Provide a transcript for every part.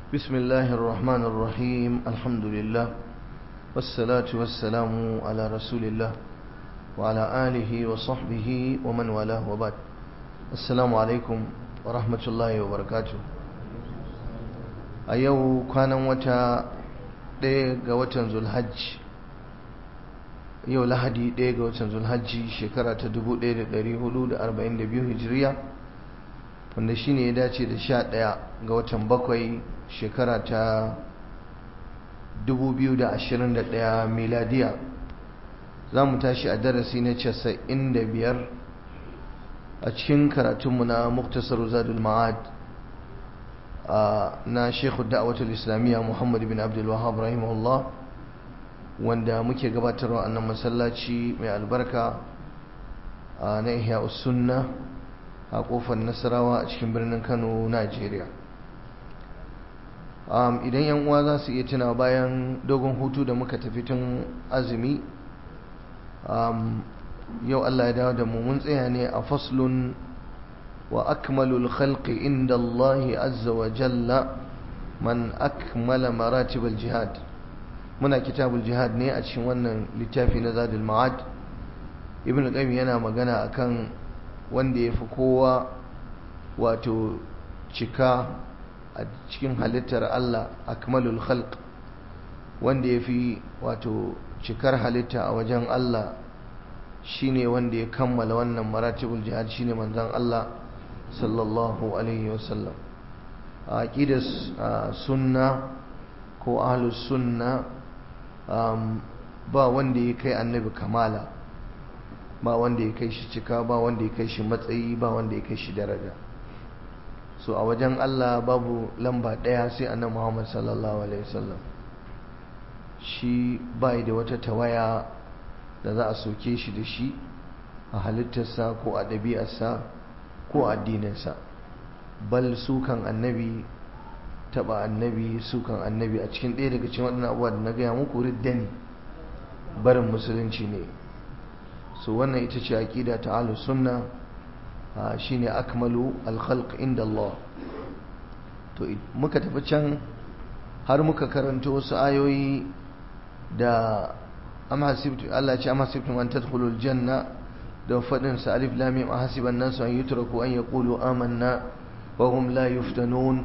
بسم الله الرحمن الرحيم الحمد لله والصلاة والسلام على رسول الله وعلى آله وصحبه ومن والاه وبعد السلام عليكم ورحمة الله وبركاته أيو كان وتا ɗaya ga watan zulhajj yau lahadi ɗaya ga watan zulhajji shekara ta 1442 hijiriya wanda shine ya dace da sha ɗaya ga watan bakwai shekara ta 2021 miladiya za mu tashi a darasi na 95 a cikin karatunmu na muktasar zadul ma'ad na shekhu da'awatul islamiyya muhammad bin abdul wahab rahimahullah wanda muke gabatarwa a nan masallaci mai albarka na ihya sunna a kofar nasarawa a cikin birnin kano najeriya idan yan uwa za su iya tuna bayan dogon hutu da muka tafi tun azumi yau allah ya dawo da mu mun tsaya ne a faslun wa akmalul khalqi inda allahi azza wa jalla man akmala maratibal jihad muna kitabul jihad ne a cikin wannan littafi na zadul ma'ad ibn qayyim yana magana akan wanda yafi kowa wato cika a cikin halittar Allah akmalul khalq wanda yafi wato cikar halitta a wajen Allah shine wanda ya kammala wannan maratibul jihad shine manzon Allah sallallahu alaihi wasallam a aqidar sunna ko ahlus sunna Um, ba wanda ya kai annabi kamala ba wanda ya kai shi cika ba wanda ya kai shi matsayi ba wanda ya kai shi daraja so a wajen Allah babu lamba ɗaya sai annabi Muhammad sallallahu alaihi wasallam shi bai da wata tawaya da za a soke shi da shi a halittarsa ko a ɗabi'arsa ko a addininsa bal sukan annabi taba annabi sukan annabi a cikin ɗaya daga cikin waɗannan abubuwa da na gaya muku ridda ne barin musulunci ne so wannan ita ce aqida ta ahlus sunna shine akmalu al-khalq inda Allah to muka tafi can har muka karanta wasu ayoyi da amma hasibtu Allah ya ce amma hasibtum an tadkhulul janna da fadin sa alif lam mim ahasiban nasu an yutraku an yaqulu amanna wa hum la yuftanun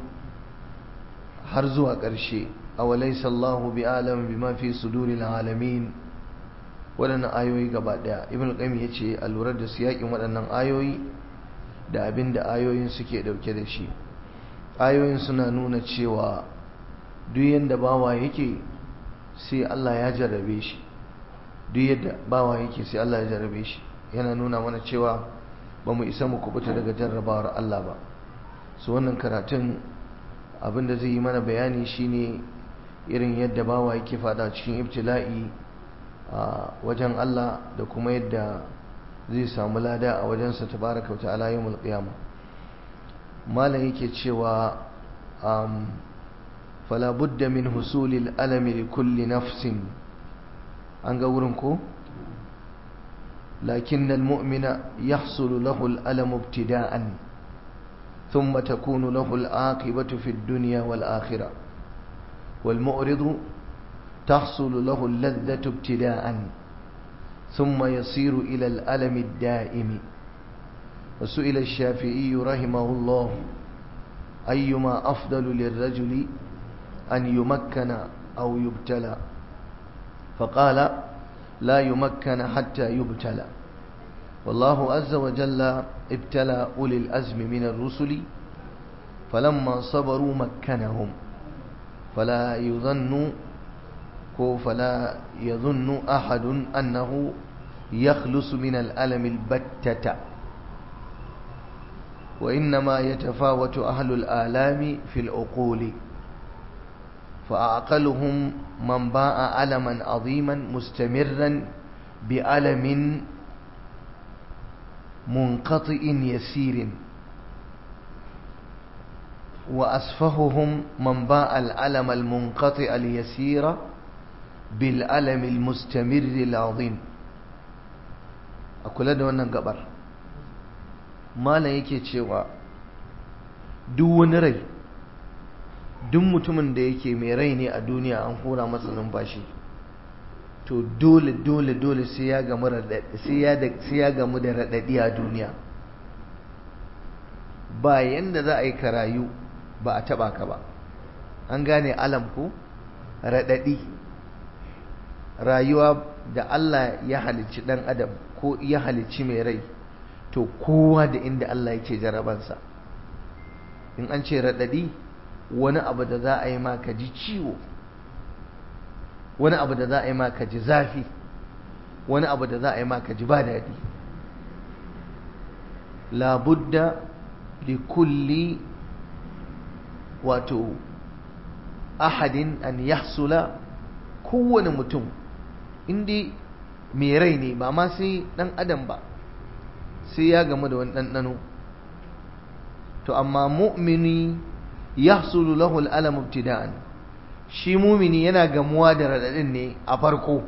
har zuwa ƙarshe a walaisa Allahu bi alam bima fi suduril alamin waɗannan ayoyi gaba ɗaya ibn qayyim yace a lura da siyakin waɗannan ayoyi da abin da ayoyin suke ɗauke da shi ayoyin suna nuna cewa duk yadda bawa yake sai Allah ya jarrabe shi duk yadda bawa yake sai Allah ya jarrabe shi yana nuna mana cewa ba mu isa mu kubuta daga jarrabawar Allah ba su wannan karatun abinda zai yi mana bayani shine irin yadda bawa yake fada cikin ibtila'i a wajen Allah da kuma yadda zai samu lada a wajensa tabaraka ta'ala yawmul qiyamah malam yake cewa um fala budda min husulil alami li kulli nafsin an ga wurin ko lakin al-mu'mina yahsulu lahu al-alam ibtida'an ثم تكون له العاقبة في الدنيا والآخرة والمؤرض تحصل له اللذة ابتداء ثم يصير إلى الألم الدائم وسئل الشافعي رحمه الله أيما أفضل للرجل أن يمكن أو يبتلى فقال لا يمكن حتى يبتلى والله عز وجل ابتلى أولي الأزم من الرسل فلما صبروا مكنهم فلا يظن فلا يظن أحد أنه يخلص من الألم البتة وإنما يتفاوت أهل الآلام في العقول فأعقلهم من باع ألما عظيما مستمرا بألم منقطع يسير وأسفههم من باع الألم المنقطع اليسير بالألم المستمر العظيم أقول هذا وانا قبر ما لا يكي تشوى دون ري duk mutumin da yake mai rai ne a duniya an hura masa numfashi to dole dole dole sai ya gamu sai ya gamu da raɗaɗi a duniya ba yanda za a yi karayu ba a taɓa ka ba an gane alam ko raɗaɗi rayuwa da Allah ya halicci ɗan adam ko ya halicci mai rai to kowa da inda Allah yake jarabansa in an ce raɗaɗi wani abu da za a yi ma ka ji ciwo wani abu da za a yi ma ka ji zafi wani abu da za a yi ma ka ji ba daɗi labudda li kulli wato ahadin an yahsula kowane mutum inda mai rai ne ba ma sai ɗan adam ba sai ya gamu da wani ɗanɗano to amma mu'mini yahsulu lahu al'alam ibtida'an shi mumini yana gamuwa da radadin ne a farko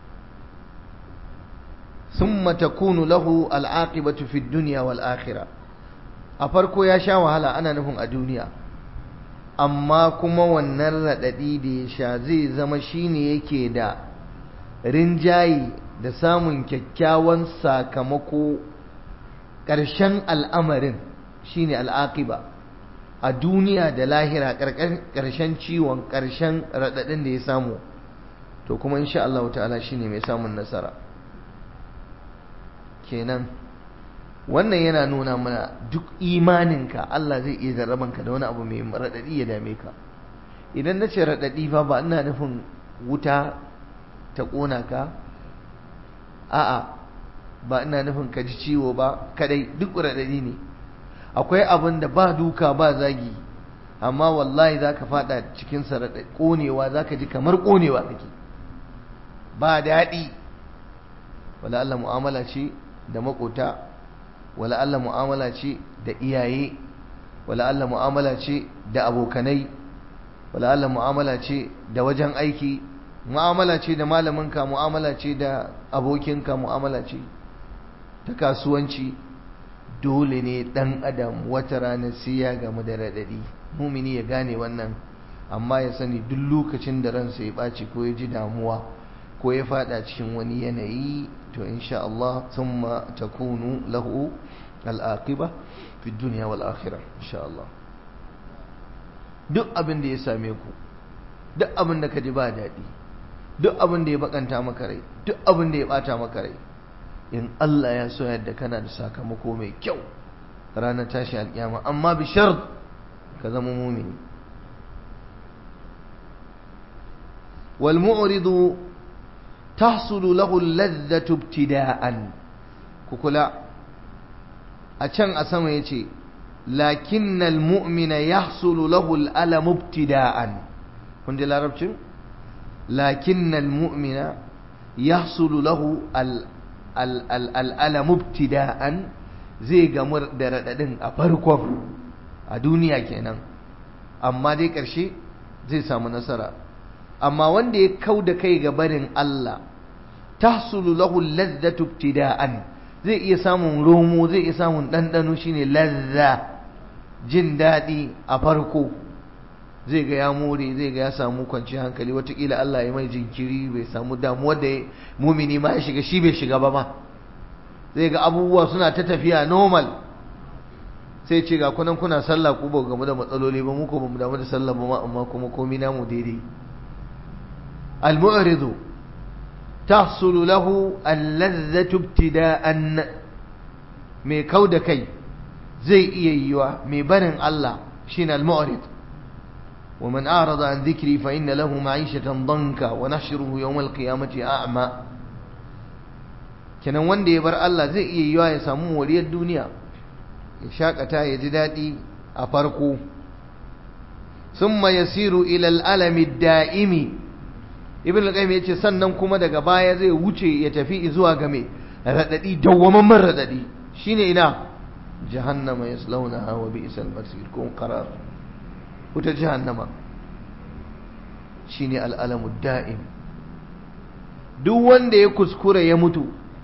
thumma takunu lahu al'aqibatu fi dunya wal akhirah a farko ya sha wahala ana nufin a duniya amma kuma wannan radadi da ya sha zai zama shine yake da rinjayi da samun kyakkyawan sakamako ƙarshen al'amarin shine al'aqiba a duniya da lahira ƙarshen ciwon ƙarshen raɗaɗin da ya samu to kuma insha Allah ta'ala shine mai samun nasara kenan wannan yana nuna mana duk imaninka Allah zai iya jarrabanka da wani abu mai raɗaɗi ya dame ka idan na ce raɗaɗi fa ba ina nufin wuta ta ƙona ka a'a ba ina nufin ka ji ciwo ba kadai duk raɗaɗi ne akwai abin da ba duka ba zagi amma wallahi za ka fada cikin saraɗa ƙonewa za ka ji kamar ƙonewa kake ba daɗi wala Allah mu'amala ce da makota wala Allah mu'amala ce da iyaye wala Allah mu'amala ce da abokanai wala Allah mu'amala ce da wajen aiki mu'amala ce da malaminka mu'amala ce da abokinka mu'amala ce ta kasuwanci dole ne ɗan adam wata rana sai ya gamu da raɗaɗi mumini ya gane wannan amma ya sani duk lokacin da ransa ya ɓaci ko ya ji damuwa ko ya faɗa cikin wani yanayi to insha Allah thumma takunu lahu al'aqiba fi dunya wal akhirah insha Allah duk abin da ya same ku duk abin da ka ji ba daɗi duk abin da ya bakanta maka rai duk abin da ya ɓata maka rai in Allah ya so yadda kana da sakamako mai kyau ranar tashi alƙiyama amma bi shart ka zama mumini wal mu'ridu tahsulu lahu ladhatu ibtida'an ku kula a can a sama yace lakinnal mu'mina yahsulu lahu al-alam ibtida'an kun ji larabcin lakinnal mu'mina yahsulu lahu al al'alamu ibtida'an zai gamu da raɗaɗin a farkon a duniya kenan amma dai ƙarshe zai samu nasara amma wanda ya kau da kai ga barin Allah tahsulu lahu lazzatu ibtida'an zai iya samun romo zai iya samun ɗanɗano shine lazza jin daɗi a farko zai ga ya more zai ga ya samu kwanciyar hankali watakila Allah ya mai jinkiri bai samu damuwa da mumini ma ya shiga shi bai shiga ba ma zai ga abubuwa suna ta tafiya normal sai ce ga kunan kuna sallah ku ba gamu da matsaloli ba mu ko bamu damu da sallah ba ma amma kuma komai namu daidai al-mu'ridu tahsulu lahu al-ladhatu ibtida'an mai kauda kai zai iya yiwa mai barin Allah shine al-mu'rid ومن أعرض عن ذكري فإن له معيشة ضنكا ونحشره يوم القيامة أعمى kenan wanda ya bar Allah zai iya yiwa ya samu moriyar duniya ya shakata ya ji daɗi a farko summa yasiru ila al'alami da'imi ibn al-qayyim yace sannan kuma daga baya zai wuce ya tafi zuwa ga me radadi dawwamamman radadi shine ina jahannama yaslawnaha wa bi'sal masir kun qarar wuta jahannama shine al'alamu da'im duk wanda ya kuskura ya mutu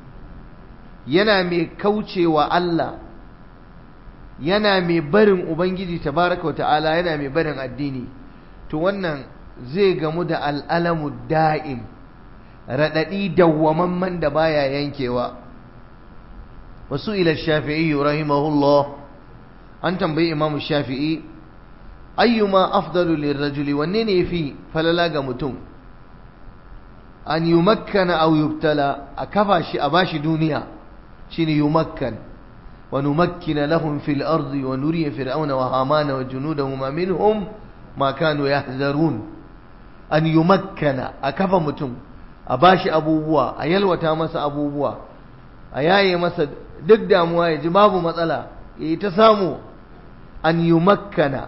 yana mai kaucewa Allah yana mai barin ubangiji tabaraka wata'ala yana mai barin addini to wannan zai gamu da al'alamu da'im raɗaɗi dawwamamman da baya yankewa wasu ila shafi'i rahimahullah an tambayi imamu shafi'i ayyuma afdalu lirrajuli wanne ne yafi falala ga mutum an yumakkana aw yubtala a kafa shi a bashi duniya shine yumakkan wa numakkina lahum fil ardi wa nuriya fir'auna wa hamana wa junudahum minhum ma kanu yahzarun an yumakkana a kafa mutum a bashi abubuwa a yalwata masa abubuwa a yaye masa duk damuwa ya ji babu matsala ya yi ta samu an yumakkana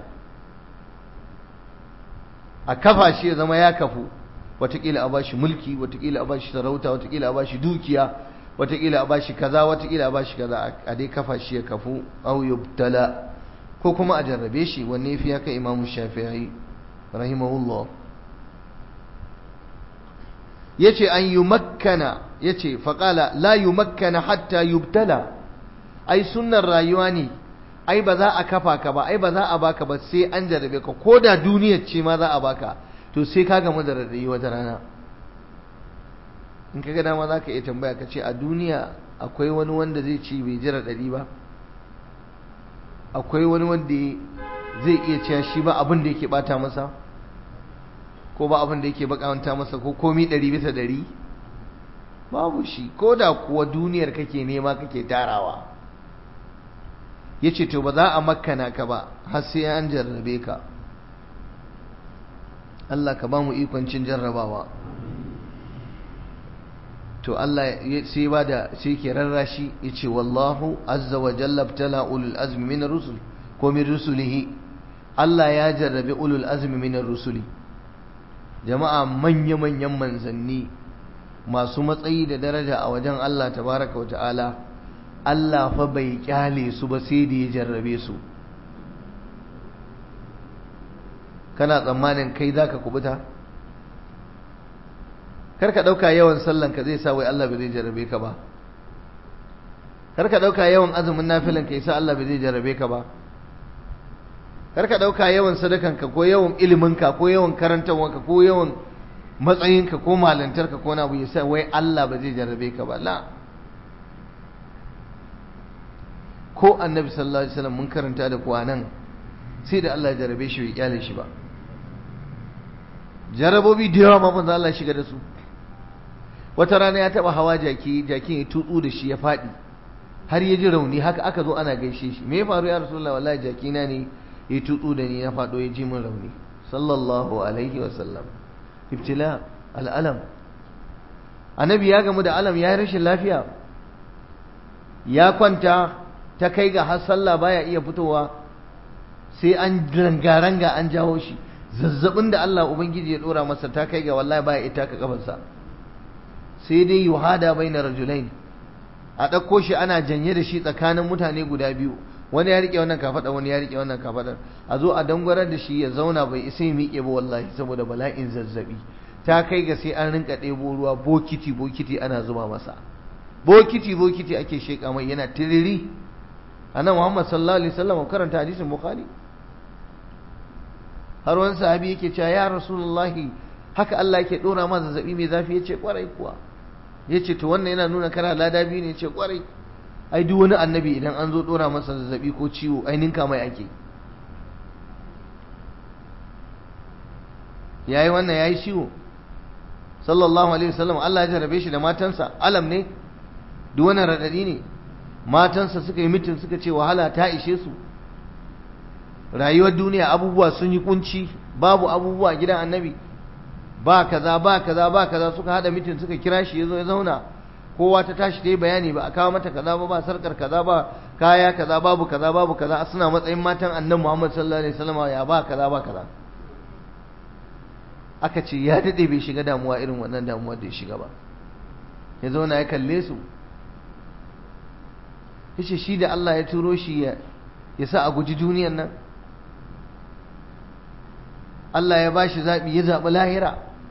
a kafa shi ya zama ya kafu watakila a bashi mulki watakila a bashi sarauta watakila a bashi dukiya watakila a bashi kaza watakila a bashi kaza a dai kafa shi ya kafu au yubtala ko kuma a jarrabe shi wanne fi haka imamu shafi'i rahimahullah yace an yumakkana yace faqala la yumakkana hatta yubtala ai sunnar rayuwa ne ai ba za a kafa ka ba ai ba za a baka ba sai an jarrabe ka ko da duniyar ce ma za a baka to sai ka gamu da radadi wata rana in ka ga dama za ka iya tambaya ka ce a duniya akwai wani wanda zai ci bai ji radadi ba akwai wani wanda zai iya cewa shi ba abin da yake bata masa ko ba abin da yake bakanta masa ko komi ɗari bisa ɗari babu shi ko da kuwa duniyar kake nema kake tarawa ya ce to ba za a makana ka ba har sai an jarrabe ka Allah ka ba mu ikon cin jarrabawa to Allah sai ba da sai ke rarrashi ya ce wallahu azza wa jalla btala ulul azmi min rusul ko min rusulihi Allah ya jarrabe ulul azmi min rusuli jama'a manya-manyan manzanni masu matsayi da daraja a wajen Allah tabaraka wa ta'ala Allah fa bai kyale su ba sai da ya jarrabe su kana tsammanin kai zaka kubuta kar ka dauka yawan sallan ka zai sa wai Allah bai zai jarrabe ka ba kar ka dauka yawan azumin nafilan ka yasa Allah bai zai jarrabe ka ba kar ka dauka yawan sadakan ka ko yawan ilimin ka ko yawan karantawan ka ko yawan matsayin ka ko malantar ka ko na abu yasa wai Allah ba zai jarrabe ka ba la ko annabi sallallahu alaihi wasallam mun karanta da kuwa nan sai da Allah ya jarabe shi bai kyale shi ba jarabobi da yawa ma manzo Allah shiga da su wata rana ya taba hawa jaki jakin ya tutsu da shi ya fadi har ya ji rauni haka aka zo ana gaishe shi me ya faru ya rasulullahi wallahi jaki na ne ya tutsu da ni ya fado ya ji min rauni sallallahu alaihi wasallam ibtila al'alam annabi ya gamu da alam ya yi rashin lafiya ya kwanta ta kai ga har sallah baya iya fitowa sai an ranga-ranga an jawo shi zazzabin da Allah Ubangiji ya dora masa ta kai ga wallahi baya ita ka kafarsa sai dai yuhada baina rajulain a ɗauko shi ana janye da shi tsakanin mutane guda biyu wani ya rike wannan kafada wani ya rike wannan kafadar a zo a dangwarar da shi ya zauna bai isa ya miƙe ba wallahi saboda bala'in zazzabi ta kai ga sai an rinka ɗebo ruwa bokiti bokiti ana zuba masa bokiti bokiti ake sheƙa mai yana tiriri annan Muhammad sallallahu alaihi wasallam karanta hadisin Bukhari har wani sahabi yake cewa ya Rasulullahi haka Allah yake dora ma zazzabi mai zafi yace kwarai kuwa yace to wannan yana nuna kana lada biyu ne yace kwarai ai duk wani annabi idan an zo dora masa zazzabi ko ciwo ai ninka mai ake yayi wannan yayi ciwo sallallahu alaihi wasallam Allah ya jarabe shi da matansa alam ne duk wannan radadi ne matansa suka yi mitin suka ce wahala ta ishe su rayuwar duniya abubuwa sun yi kunci babu abubuwa gidan annabi ba kaza ba kaza ba kaza suka hada mitin suka kira shi yazo ya zauna kowa ta tashi ta yi bayani ba a kawo mata kaza ba ba sarkar kaza ba kaya kaza babu kaza babu kaza suna matsayin matan annabi Muhammad sallallahu alaihi wasallam ya ba kaza ba kaza aka ce ya dade bai shiga damuwa irin wannan damuwa da ya shiga ba ya zauna ya kalle su yace shi da Allah ya turo shi ya ya sa a guji duniyan nan Allah ya bashi zaɓi ya zaɓi lahira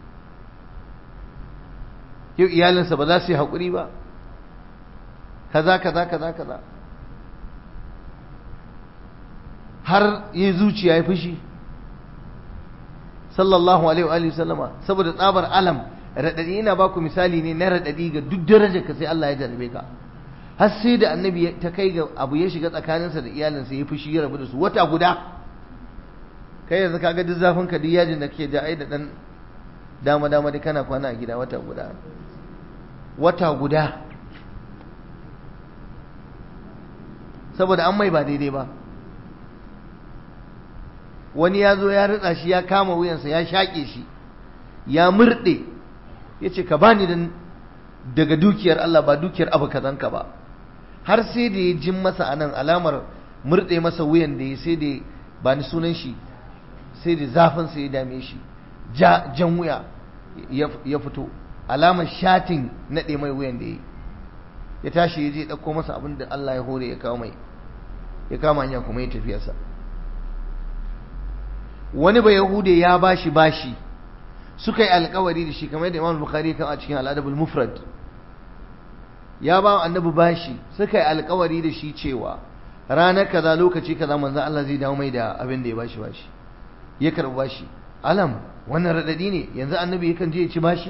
yau iyalinsa ba za su yi haƙuri ba kaza kaza kaza kaza har yi zuciya ya fushi sallallahu alaihi wa sallama saboda tsabar alam radadi ina baku misali ne na radadi ga duk darajar ka sai Allah ya jarabe ka har sai da annabi ta kai ga abu ya shiga tsakaninsa da iyalinsa ya fushi ya rabu da su wata guda kai yanzu kaga duk zafin ka duk yajin da kake ja ai da dan dama dama dai kana kwana a gida wata guda wata guda saboda an mai ba daidai ba wani ya zo ya ritsa shi ya kama wuyansa ya shaƙe shi ya murɗe ya ce ka bani daga dukiyar Allah ba dukiyar abu kazanka ba har sai da ya jin masa anan alamar murɗe masa wuyan da ya sai da ba ni sunan shi sai da zafinsa ya dame shi jan wuya ya fito alamar shatin naɗe mai wuyan da ya ya tashi ya je ɗauko masa abin da Allah ya hore ya kawo mai ya kama hanya kuma ya tafiyarsa wani ba yahude ya bashi bashi suka yi alkawari da shi kamar da imam bukhari kan a cikin al'adabul mufrad ya ba annabi bashi suka yi alkawari da shi cewa ranar kaza lokaci kaza manzon Allah zai dawo mai da abin da ya bashi bashi ya karbi bashi alam wannan radadi ne yanzu annabi yakan je ya ci bashi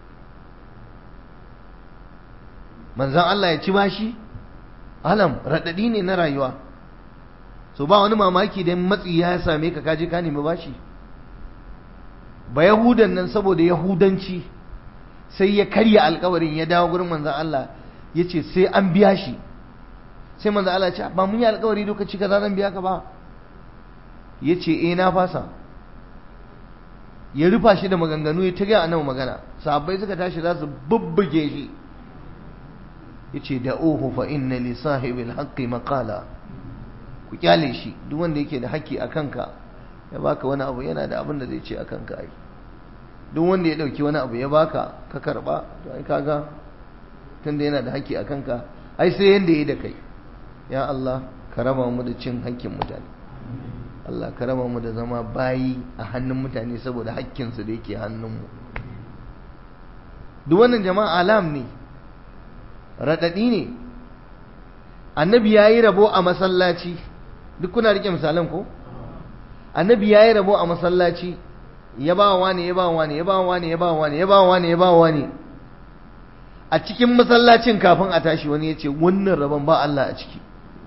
manzon Allah ya ci bashi alam radadi ne na rayuwa so ba wani mamaki dan matsi ya same ka kaje ka nemi bashi ba yahudan nan saboda yahudanci sai ya karya alkawarin ya dawo gurin manzon Allah ya ce sai an biya shi sai manzon Allah ya ce ba mun yi alkawari lokaci kaza zan biya ka ba ya ce eh na fasa ya rufa shi da maganganu ya ta gaya annabi magana sahabbai suka tashi za su bubbuge shi ya ce da ohu fa inna li sahibil haqqi maqala ku kyale shi duk wanda yake da haƙƙi a kanka ya baka wani abu yana da abin da zai ce a kanka ai duk wanda ya dauki wani abu ya baka ka karba to ai kaga tunda yana da haƙƙi a kanka ai sai yanda yayi da kai ya Allah ka raba mu da cin haƙƙin mutane Allah ka raba mu da zama bayi a hannun mutane saboda haƙƙin su da yake hannun mu duk wannan jama'a alam ne radadi ne annabi yayi rabo a masallaci duk kuna rike misalan ko annabi yayi rabo a masallaci ya ba wani ya ba wani ya ba wani ya ba wani ya ba wani ya ba wani a cikin masallacin kafin a tashi wani ya ce wannan rabon ba Allah a ciki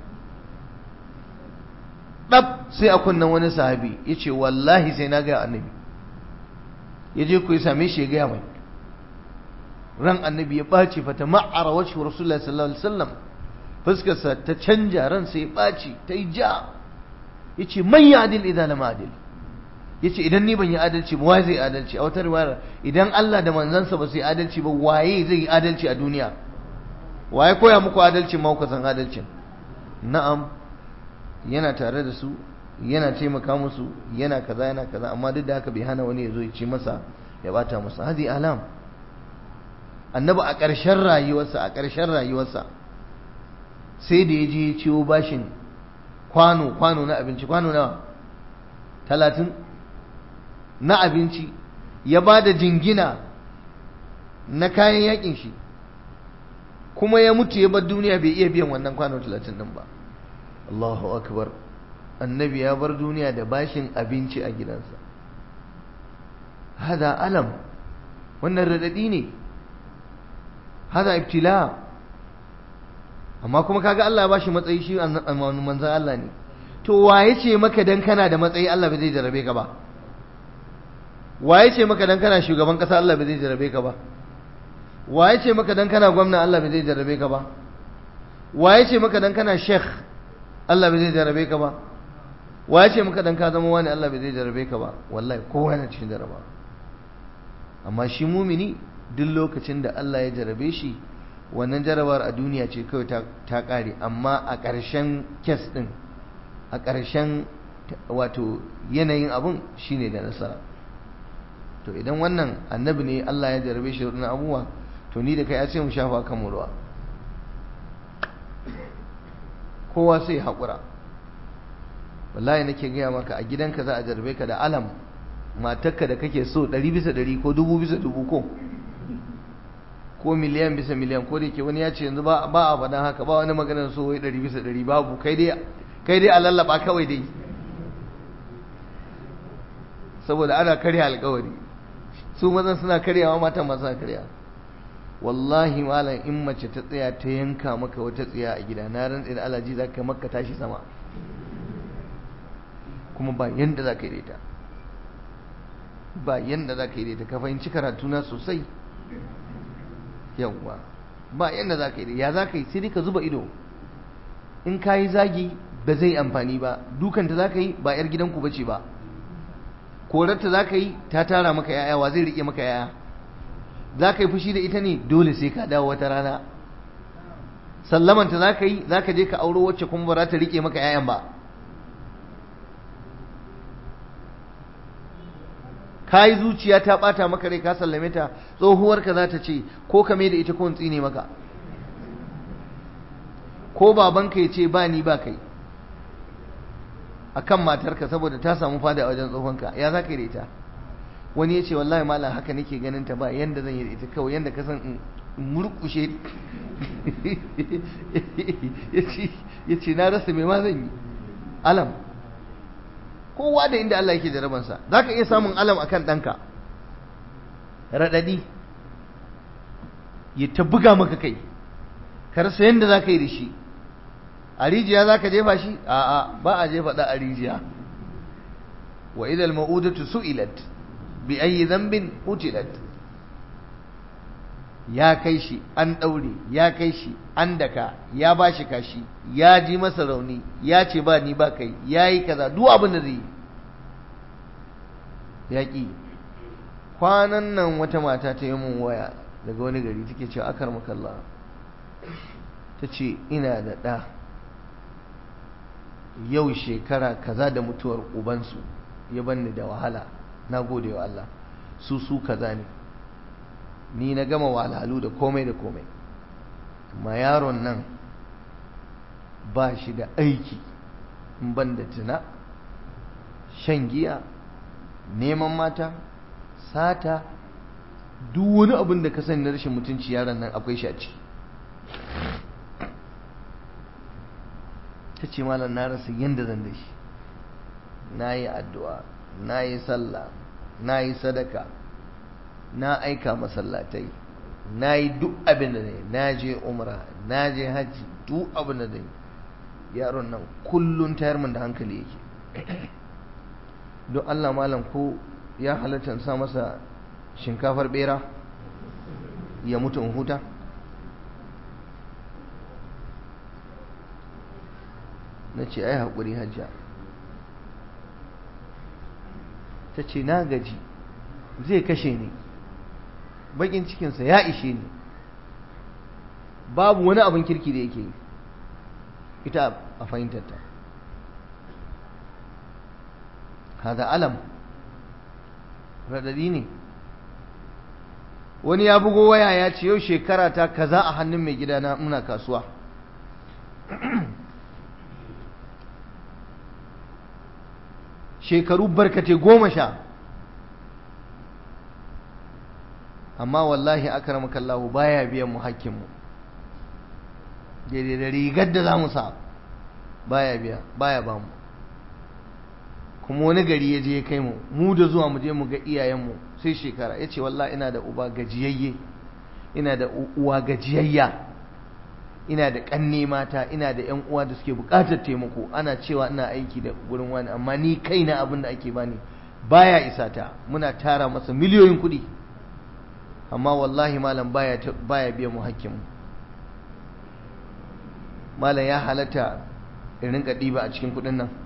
ɗab sai a kunnan wani sahabi ya ce wallahi sai na gaya annabi ya je ku yi same shi ya gaya mai ran annabi ya ɓaci fata ma'ara wacce rasulullah sallallahu alaihi wasallam fuskarsa ta canja ran sai ya ɓaci ta yi ja ya ce man ya adil idan lam adil ya ce idan ni ban yi adalci ba waye zai adalci a wata riwayar idan Allah da manzansa ba su yi adalci ba waye zai yi adalci a duniya waye koya muku adalcin ma kuka san adalcin na'am yana tare da su yana taimaka musu yana kaza yana kaza amma duk da haka bai hana wani ya zo ya ce masa ya bata masa hadi alam annabi a ƙarshen rayuwarsa a ƙarshen rayuwarsa sai da ya je ya ciwo bashin kwano kwano na abinci kwano nawa talatin na abinci ya ba da jingina na kayan yakin shi kuma ya mutu ya bar duniya bai iya biyan wannan kwano talatin din ba Allahu akbar annabi ya bar duniya da bashin abinci a gidansa hada alam wannan radadi ne hada ibtila amma kuma kaga Allah ya bashi matsayi shi manzon Allah ne to waye ce maka dan kana da matsayi Allah bai zai jarabe ka ba waye ce maka dan kana shugaban kasa Allah bai zai jarabe ka ba waye ce maka dan kana gwamna Allah bai zai jarabe ka ba waye ce maka dan kana sheikh Allah bai zai jarabe ka ba waye ce maka dan ka zama wani Allah bai zai jarabe ka ba wallahi kowa yana cikin jaraba amma shi mumini duk lokacin da Allah ya jarabe shi wannan jarabar a duniya ce kawai ta kare amma a ƙarshen kes din a ƙarshen wato yanayin abun shine da nasara to idan wannan annabi ne Allah ya jarabe shi da abubuwa to ni da kai ya ce mu shafa kan mu ruwa kowa sai haƙura wallahi nake gaya maka a gidanka za a jarabe ka da alam matarka da kake so ɗari bisa ɗari ko dubu bisa dubu ko ko miliyan bisa miliyan ko da ke wani ya ce yanzu ba a faɗan haka ba wani maganar so wai ɗari bisa ɗari babu kai dai kai dai a lallaba kawai dai saboda ana karya alkawari su mazan suna karyawa matan masu karya wallahi malam in mace ta tsaya ta yanka maka wata tsiya a gida na rantsi da alaji za ka maka tashi sama kuma ba yanda za ka yi da ita ba yanda za ka yi da ita ka fahimci karatu na sosai yawwa ba yanda za ka yi da ya za ka yi sai ka zuba ido in ka yi zagi ba zai amfani ba dukanta za ka yi ba 'yar gidanku ba ce ba korarta za ka yi ta tara maka yaya wa zai rike maka yaya za ka yi fushi da ita ne dole sai ka dawo wata rana sallamanta za ka yi za ka je ka auro wacce kuma ba za ta rike maka yayan ba ka yi zuciya ta bata maka rai ka sallame ta tsohuwarka za ta ce ko ka mai da ita ko tsine maka ko babanka ya ce ba ni ba kai akan matarka saboda ta samu fada a wajen tsohonka ya za ka yi da ita wani ya ce wallahi malam haka nake ganin ta ba yanda zan yi da ita kawai yanda ka san in murkushe ya ce na rasa mai ma zan yi alam kowa da inda Allah yake jarabansa za ka iya samun alam akan ɗanka raɗaɗi ya ta buga maka kai ka rasa yadda za ka yi da shi a rijiya za ka jefa shi a'a ba a jefa ɗa a rijiya wa idal ma'udatu su'ilat bi ayi zambin utilat ya kai shi an ɗaure ya kai shi an daka ya ba shi kashi ya ji masa rauni ya ce ba ni ba kai ya yi kaza duk abin da zai yi ya ƙi kwanan nan wata mata ta yi mun waya daga wani gari take cewa akar makalla ta ce ina da ɗa yau shekara kaza da mutuwar ubansu ya banni da wahala na gode wa Allah su su kaza ne ni na gama wahalhalu da komai da komai amma yaron nan ba shi da aiki in ban da tuna shan giya neman mata sata duk wani abin da ka sani na rashin mutunci yaron nan akwai shi a ciki ta ce malam na rasa yadda zan da shi na yi addu'a na yi sallah na yi sadaka na aika masallatai na yi duk abin da ne na je umra na je hajji duk abin da ne yaron nan kullum tayar min da hankali yake don Allah malam ko ya halatta sa masa shinkafar bera ya mutu in huta na ce ai haƙuri hajja ta ce na gaji zai kashe ni bakin cikinsa ya ishe ni babu wani abin kirki da yake yi ita a fahimtarta hada alam radadi ne wani ya bugo waya ya ce yau shekara ta kaza a hannun mai gidana muna kasuwa shekaru barkate goma sha amma wallahi akramaka Allah baya biyan mu hakkin mu daidai da rigar da zamu sa baya biya baya ba mu kuma wani gari ya je ya kai mu mu da zuwa mu je mu ga iyayen mu sai shekara yace wallahi ina da uba gajiyayye ina da uwa gajiyayya ina da kanne mata ina da yan uwa da suke bukatar taimako ana cewa ina aiki da gurin wani amma ni kaina abin da ake bani baya isa ta muna tara masa miliyoyin kuɗi amma wallahi malam baya baya biya mu hakkin mu malam ya halatta in rinka ɗiba a cikin kuɗin nan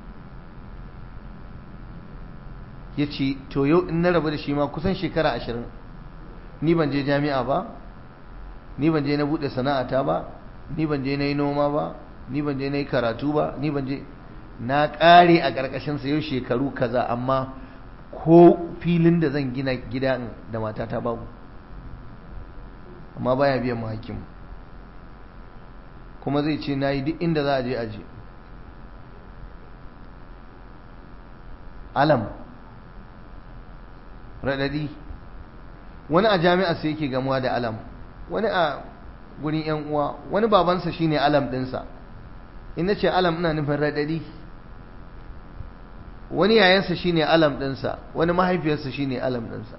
ya ce to yau in na rabu da shi ma kusan shekara ashirin ni ban je jami'a ba ni ban je na buɗe sana'ata ba ni ban je na yi noma ba ni ban je na yi karatu ba ni ban je na ƙare a ƙarƙashinsa yau shekaru kaza amma ko filin da zan gina gida da matata babu amma baya biyan mu hakkin kuma zai ce na yi duk inda za a je aje alam raɗaɗi wani a jami'a sai yake gamuwa da alam wani a gurin yan uwa wani babansa shine alam ɗinsa in na ce alam ina nufin raɗaɗi wani yayansa shine alam ɗinsa wani mahaifiyarsa shine alam ɗinsa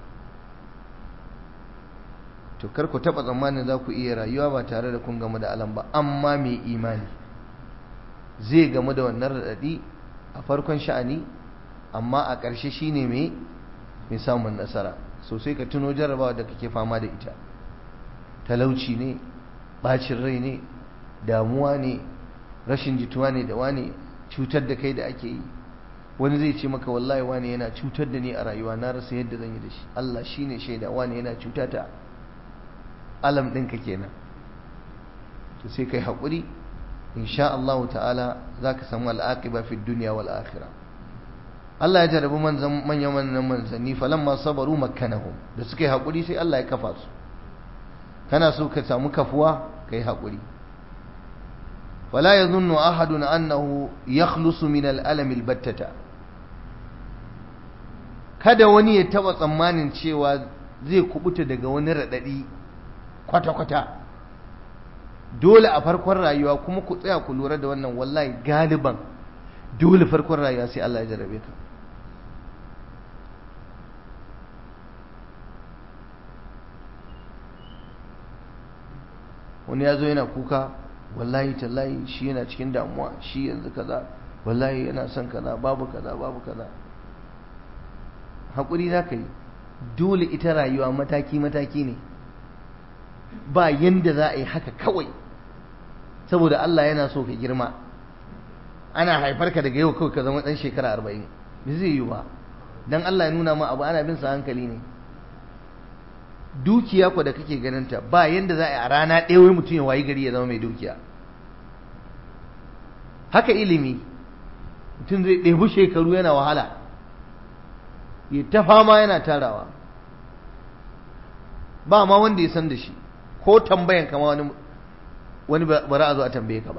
to kar ku taɓa tsammanin za ku iya rayuwa ba tare da kun gamu da alam ba amma mai imani zai gamu da wannan raɗaɗi a farkon sha'ani amma a ƙarshe shine mai mai samun nasara sosai ka tuno jarabawa da kake fama da ita talauci ne bacin rai ne damuwa ne rashin jituwa ne da wane cutar da kai da ake yi wani zai ce maka wallahi wane yana cutar da ni a rayuwa na rasa yadda zan yi da shi Allah shine shaida wane yana cutata alam ɗinka kenan to sai kai haƙuri insha Allah ta'ala za ka samu al'aqiba fi dunya wal akhirah Allah ya jarabi manzan manyan manyan manzanni falamma sabaru makkanahum da suka yi haƙuri sai Allah ya kafa su kana so ka samu kafuwa kai haƙuri wala yazunnu ahadun annahu yakhlusu min al-alam al-battata kada wani ya taba tsammanin cewa zai kubuta daga wani radadi kwata-kwata dole a farkon rayuwa kuma ku tsaya ku lura da wannan wallahi galiban dole farkon rayuwa sai Allah ya jarabe ka wani ya zo yana kuka wallahi tallahi shi yana cikin damuwa shi yanzu kaza wallahi yana son kaza babu kaza babu kaza haƙuri za ka yi dole ita rayuwa mataki-mataki ne ba yanda za a yi haka kawai saboda Allah yana so ka girma ana haifar ka daga yau kawai ka zama ɗan shekara arba'in ba zai yi ba don Allah ya nuna ma abu ana bin sa hankali ne dukiya ku da kake ganinta ba yanda za a yi a rana ɗaya wai mutum ya wayi gari ya zama mai dukiya haka ilimi mutum zai ɗebi shekaru yana wahala ya ta fama yana tarawa ba ma wanda ya san da shi ko tambayan kama wani wani bara a zo a tambaye ka ba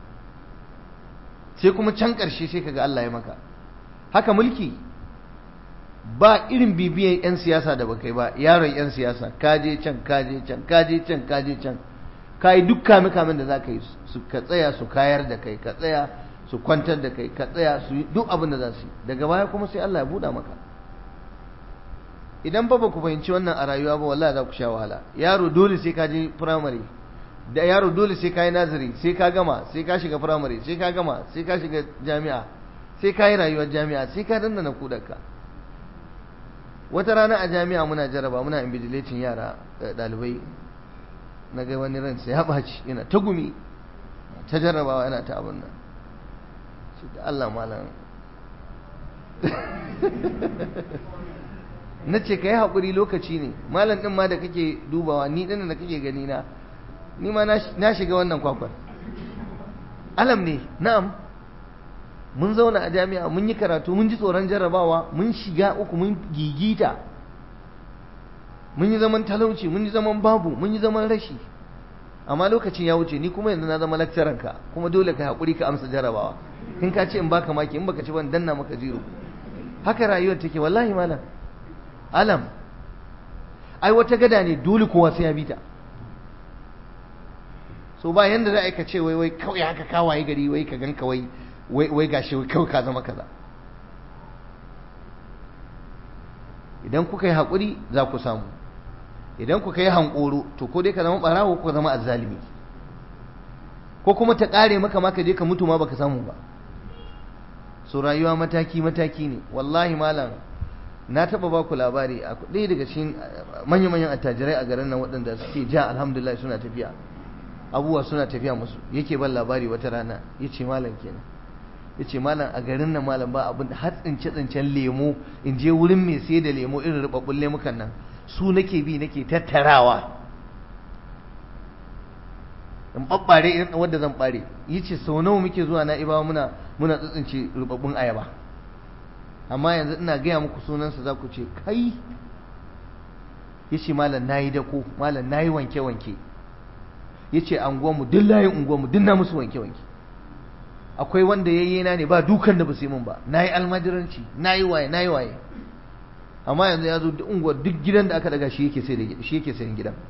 sai kuma can ƙarshe sai kaga Allah ya maka haka mulki ba irin bibiyan 'yan siyasa da baka yi ba yaron 'yan siyasa kaje can kaje can kaje can kaje can ka yi duk kame kamen da za ka yi su ka tsaya su kayar da kai ka tsaya su kwantar da kai ka tsaya su yi duk abin da za su yi daga baya kuma sai Allah ya buɗa maka idan ba ba ku fahimci wannan a rayuwa ba wallahi za ku sha wahala yaro dole sai ka je firamare da yaro dole sai ka yi nazari sai ka gama sai ka shiga firamare sai ka gama sai ka shiga jami'a sai ka yi rayuwar jami'a sai ka dandana kudarka wata rana a jami'a muna jaraba muna invigilating yara ɗalibai na ga wani ransa ya ɓaci yana ta gumi ta jarrabawa yana ta abin nan shi da Allah malam na ce ka yi haƙuri lokaci ne malam ɗin ma da kake dubawa ni ɗin da kake gani na ni ma na shiga wannan kwakwar alam ne na'am mun zauna a jami'a mun yi karatu mun ji tsoron jarrabawa mun shiga uku mun gigita mun yi zaman talauci mun yi zaman babu mun yi zaman rashi amma lokacin ya wuce ni kuma yanzu na zama lakcaran ka kuma dole ka haƙuri ka amsa jarrabawa in ka ce in baka maki in baka ci ban danna maka jiro haka rayuwar take wallahi malam alam ai wata gada ne dole kowa sai ya bi ta so ba yanda za a yi ka ce wai wai kawai haka kawaye gari wai ka gan kawai wai gashi kawai ka zama kaza idan kuka yi haƙuri za ku samu idan kuka yi hankoro to ko dai ka zama ɓarawo ko ka zama azzalimi ko kuma ta ƙare maka ma ka je ka mutu ma baka samu ba so rayuwa mataki mataki ne wallahi malam na taɓa ba ku labari a ɗaya daga cikin manya-manyan attajirai a garin nan waɗanda suke ja alhamdulillah suna tafiya abubuwa suna tafiya musu yake ban labari wata rana ya ce malam kenan ya ce malam a garin nan malam ba abin da har tsince-tsincen lemo in je wurin mai sai da lemo irin rubabbun lemukan nan su nake bi nake tattarawa in babbare irin wanda zan bare ya ce sau nawa muke zuwa na ibawa muna muna tsitsince rubabbun ayaba amma yanzu ina gaya muku sunansa za ku ce kai ya ce malam na yi dako malam na yi wanke-wanke ya ce anguwanmu duk layin unguwanmu duk na musu wanke-wanke akwai wanda yayye na ne ba dukan da ba su yi min ba na yi almajiranci na yi waye na yi waye amma yanzu ya zo duk unguwar duk gidan da aka daga shi yake sai da shi yake sayan gidan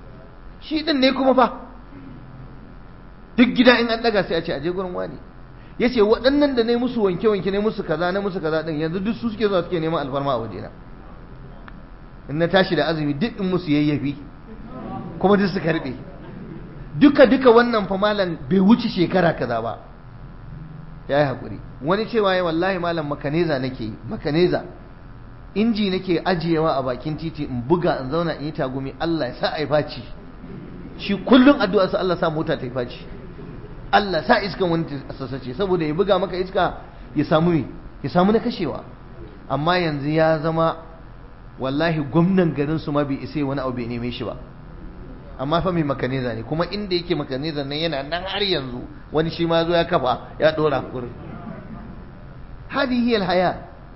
shi din ne kuma fa duk gida in an daga sai a ce aje gurin wani yace waɗannan da ne musu wanke wanke ne musu kaza ne musu kaza din yanzu duk su suke zuwa suke neman alfarma a wajena in na tashi da azumi duk in musu yayyafi kuma duk su karbe duka duka wannan fa malam bai wuce shekara kaza ba yayi hakuri wani cewa ya wallahi malam makaneza nake yi makaneza inji nake ajiyewa a bakin titi in buga in zauna in yi tagumi Allah ya sa a yi faci shi kullum addu'a sa Allah sa mota ta yi faci Allah sa iskan wani ta sassace saboda ya buga maka iska ya samu me ya samu na kashewa amma yanzu ya zama wallahi gwamnan garin su ma bai isa wani abu bai neme shi ba amma fa mai makaneza ne kuma inda yake makaneza nan yana nan har yanzu wani shi ma zo ya kafa ya dora kurin hadihi alhaya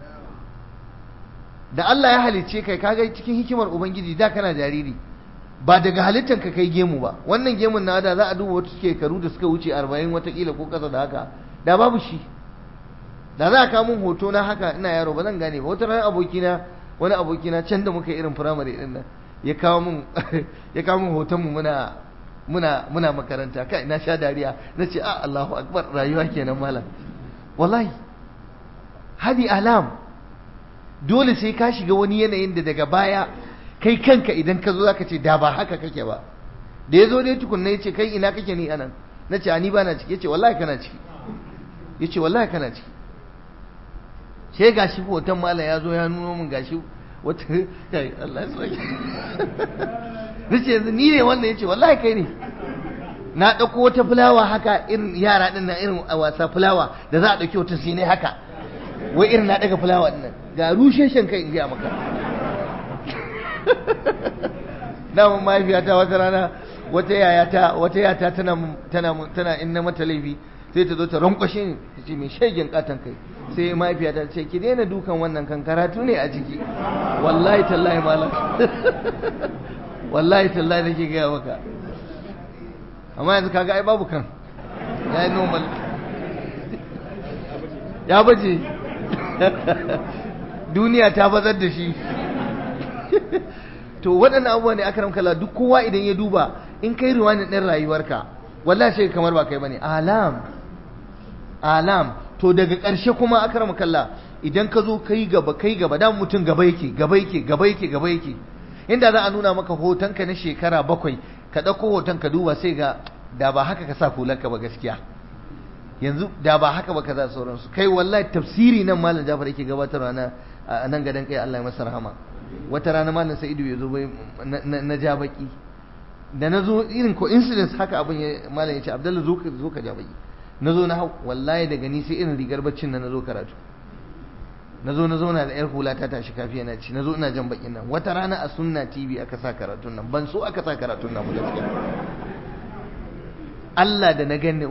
da Allah ya halicce kai kaga cikin hikimar ubangiji da kana jariri ba daga halittar ka kai gemu ba wannan gemun na da za a duba wata shekaru da suka wuce 40 watakila ko kasa da haka da babu shi da za a kawo mun hoto na haka ina yaro ba zan gane ba wata ranar abokina wani abokina can da muka irin firamare din nan ya kawo mun ya kawo mun hoton mu muna muna muna makaranta kai na sha dariya na ce a Allahu akbar rayuwa kenan malam wallahi hadi alam dole sai ka shiga wani yanayin da daga baya kai kanka idan ka zo zaka ce da ba haka kake ba da ya zo dai tukunna ya ce kai ina kake ni anan na ce ni ba na ciki ya ce wallahi kana ciki ya ce wallahi kana ciki sai gashi hoton malam ya zo ya nuno min gashi wata kai Allah ya sauke nace yanzu ni ne wannan yace wallahi kai ne na dauko wata fulawa haka irin yara din nan irin a wasa fulawa da za a dauki wata sai ne haka wai irin na daga fulawa din nan ga rusheshen kai in ga maka na mun mahaifiyata wata rana wata yayata wata yata tana tana tana in na mata laifi sai ta zo ta rankwashe ni ta ce mai shegen katon kai sai mahaifiyata ta ce ki daina dukan wannan kan karatu ne a ciki wallahi tallahi malam wallahi tallahi nake gaya maka amma yanzu kaga ai babu kan ya yi normal ya baje duniya ta bazar da shi to waɗannan abubuwa ne aka ramkala duk kowa idan ya duba in kai riwanin ɗin rayuwarka wallahi sai kamar ba kai bane alam alam to daga ƙarshe kuma aka ramkalla idan ka zo kai gaba kai gaba da mutum gaba yake gaba yake gaba yake gaba yake inda za a nuna maka hotonka na shekara bakwai ka ɗauko hoton ka duba sai ga da ba haka ka sa hularka ba gaskiya yanzu da ba haka ba ka za sauransu kai wallahi tafsiri nan malam jafar yake gabatarwa na a nan gadon kai Allah ya masa rahama wata rana malam sa'idu ya zo bai na ja baki da na zo irin coincidence haka abin ya malam ya ce abdalla zo ka zo ka ja baki na zo na hau wallahi daga ni sai irin rigar baccin na na zo karatu na zo na zauna da yar hula ta tashi kafiya na ci na zo ina jan bakin nan wata rana a sunna tv aka sa karatun nan ban so aka sa karatun nan mu gaskiya Allah da na gani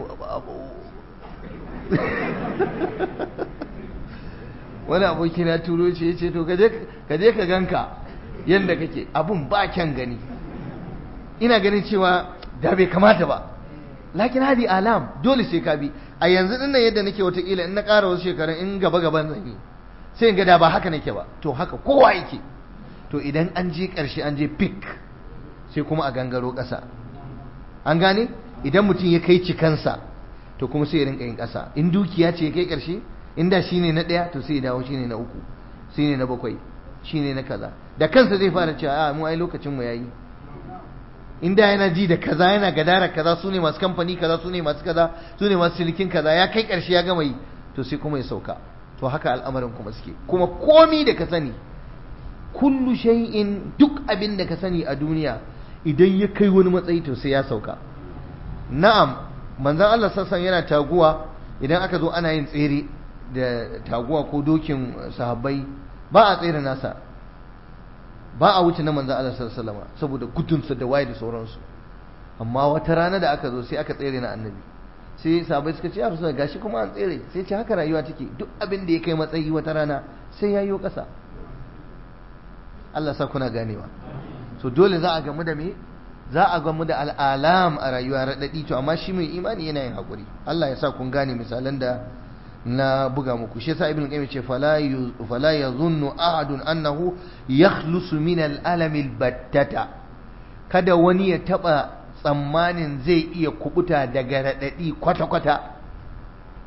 wani aboki na turo ce ya ce to ka je ka ganka yadda kake abun ba kyan gani ina ganin cewa da bai kamata ba lakin hadi alam dole sai ka bi a yanzu din nan yadda nake watakila in na ƙara wasu shekarun in gaba gaban zan yi sai in ga da ba haka nake ba to haka kowa yake to idan an je ƙarshe an je pik sai kuma a gangaro ƙasa an gane idan mutum ya kai cikansa to kuma sai ya rinka yin ƙasa in dukiya ce ya kai ƙarshe in da shine na ɗaya to sai ya dawo shine na uku shine na bakwai shine na kaza da kansa zai fara cewa a mu ai lokacin mu yayi in da yana ji da kaza yana gadara kaza su ne masu kamfani kaza su ne masu kaza su ne masu cinikin kaza ya kai ƙarshe ya gama yi to sai kuma ya sauka to haka al'amarin kuma suke kuma komi da ka sani kullu shay'in duk abin da ka sani a duniya idan ya kai wani matsayi to sai ya sauka na'am manzon Allah sassan yana taguwa idan aka zo ana yin tsere da taguwa ko dokin sahabbai ba a tsere nasa ba a wuce na manzon Allah sallallahu alaihi saboda gudunsa da waye da sauransu amma wata rana da aka zo sai aka tsere na annabi sai sahabbai suka ce ya rasu gashi kuma an tsere sai ce haka rayuwa take duk abin da ya kai matsayi wata rana sai ya yi ƙasa Allah sa kuna ganewa so dole za a gamu da me za a gamu da al'alam a rayuwa raɗaɗi to amma shi mai imani yana yin haƙuri Allah ya sa kun gane misalan da na buga muku shi yasa ibn qayyim ce fala fala yazunnu ahadun annahu yakhlusu min al-alam al-battata kada wani ya taba tsammanin zai iya kubuta daga raɗaɗi kwata-kwata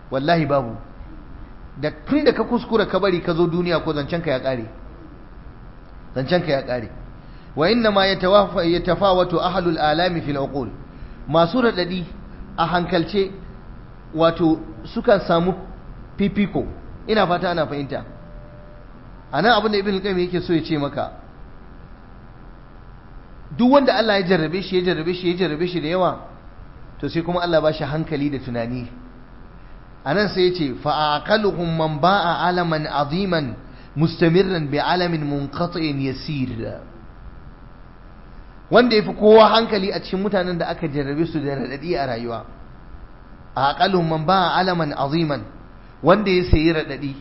wallahi babu da tun da ka kuskura ka bari ka zo duniya ko zancenka ya ƙare zancenka ya ƙare wa inna ma yatafawatu ahlul alami fil uqul masu radadi a hankalce wato sukan samu fifiko ina fata ana fahimta anan abin da ibn qayyim yake so ya ce maka duk wanda Allah ya jarrabe shi ya jarrabe shi ya jarrabe shi da yawa to sai kuma Allah ba shi hankali da tunani anan sai ya ce fa aqaluhum man ba'a alaman aziman mustamirran bi alamin munqati'in yasir wanda yafi kowa hankali a cikin mutanen da aka jarrabe su da radadi a rayuwa aqaluhum man ba'a alaman aziman wanda ya sayi radadi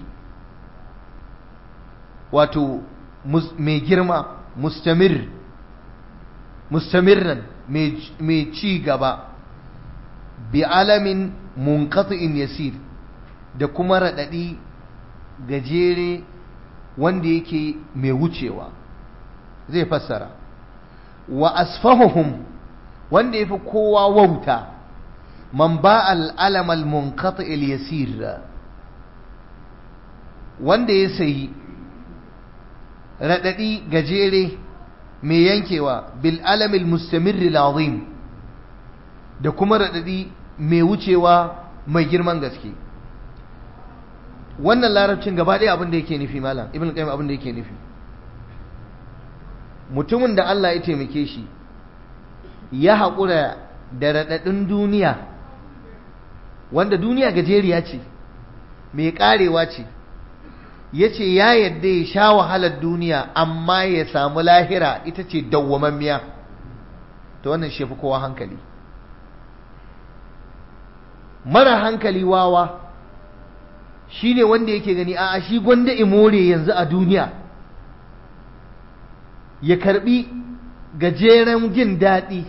wato mai girma mustamir mustamirran mai ci gaba bi alamin munqati'in yasir da kuma radadi gajere wanda yake mai wucewa zai fassara wa asfahuhum wanda yafi kowa wauta man ba al-alam al-munqati' yasir wanda ya sayi radadi gajere mai yankewa bil alamil mustamirri azim da kuma radadi mai wucewa mai girman gaske wannan larabcin gaba ɗaya abin da yake nufi malam ibn qayyim abin da yake nufi mutumin da Allah ya taimake shi ya haƙura da raɗaɗin duniya wanda duniya gajeriya ce mai ƙarewa ce ya ce ya yadda ya sha wahalar duniya amma ya samu lahira ita ce dawwamammiya ta wannan shefi kowa hankali mara hankali wawa shi ne wanda yake gani a shi gwanda imore yanzu a duniya ya karbi gajeren jin daɗi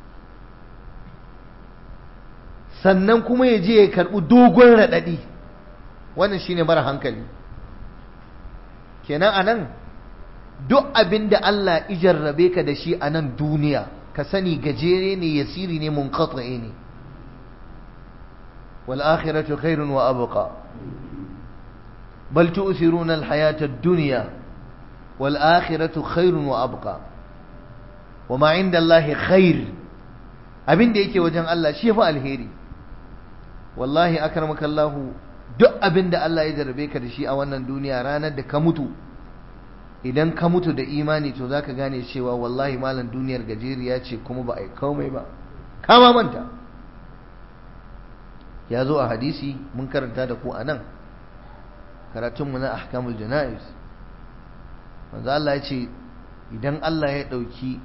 sannan kuma ya je ya karbi dogon raɗaɗi wannan shi ne mara hankali kenan a nan duk abin da Allah ijarrabe ka da shi a nan duniya ka sani gajere ne yasiri ne mun ne والآخرة خير وأبقى بل تؤثرون الحياة الدنيا والآخرة خير وأبقى وما عند الله خير abin da yake wajen Allah shi fa alheri wallahi akramaka Allah duk abin da Allah ya jarrabe ka da shi a wannan duniya ranar da ka mutu idan ka mutu da imani to zaka gane cewa wallahi malam duniyar gajeriya ce kuma ba a yi komai ba kama manta ya zo a hadisi mun karanta da ku a nan karatunmu na ahkamul jana'iz manzo Allah ya ce idan Allah ya ɗauki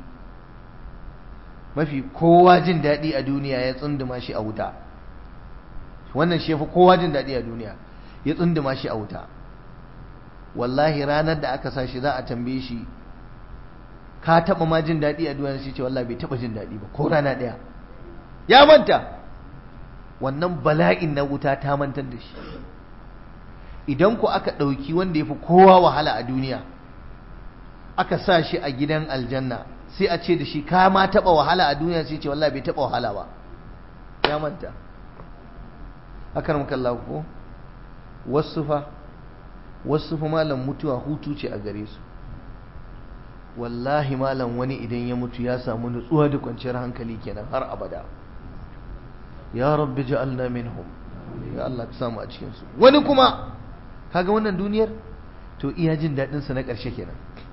mafi kowa jin daɗi a duniya ya tsunduma shi a wuta wannan shi fi kowa jin daɗi a duniya ya tsunduma shi a wuta wallahi ranar da aka sa shi za a tambaye shi ka taɓa ma jin daɗi a duniya shi ce wallahi bai taɓa jin daɗi ba ko rana ɗaya ya manta wannan bala'in na wuta ta mantar da shi idan ku aka ɗauki wanda ya fi kowa wahala a duniya aka sa shi a gidan aljanna sai a ce da shi ka ma taɓa wahala a duniya sai ce wallahi bai taɓa wahala ba ya manta haka muka Allah ko wasu fa wasu fa malam mutuwa hutu ce a gare su wallahi malam wani idan ya mutu ya samu nutsuwa da kwanciyar hankali kenan har abada ya rabbi ja'alna minhum ya Allah ka samu a cikin su wani kuma kaga wannan duniyar to iya jin dadin sa na ƙarshe kenan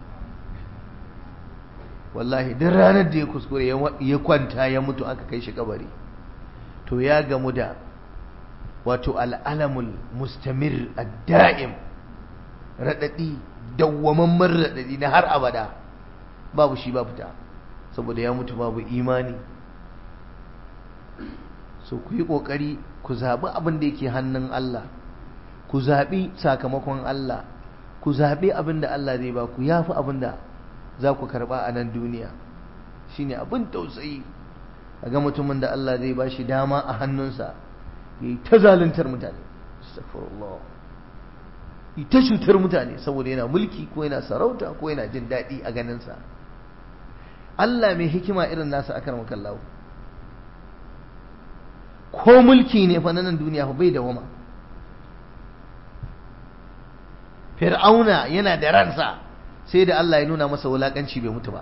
wallahi duk ranar da ya kuskure ya kwanta ya mutu aka kai shi kabari to ya gamu da wato al'alamul mustamir ad-da'im radadi dawwamamman radadi na har abada babu shi ba fita saboda ya mutu babu imani so ku yi ƙoƙari ku zaɓi abin da yake hannun Allah ku zaɓi sakamakon Allah ku zaɓi abin da Allah zai ba ku ya fi abin da za ku karɓa a nan duniya shi ne abin tausayi a ga mutumin da Allah zai ba shi dama a hannunsa ya yi ta zaluntar mutane astagfirullah yi ta cutar mutane saboda yana mulki ko yana sarauta ko yana jin daɗi a ganinsa Allah mai hikima irin nasa akar makallahu ko mulki ne fa nan duniya fa bai dawama fir'auna yana da ransa sai da Allah ya nuna masa wulakanci bai mutu ba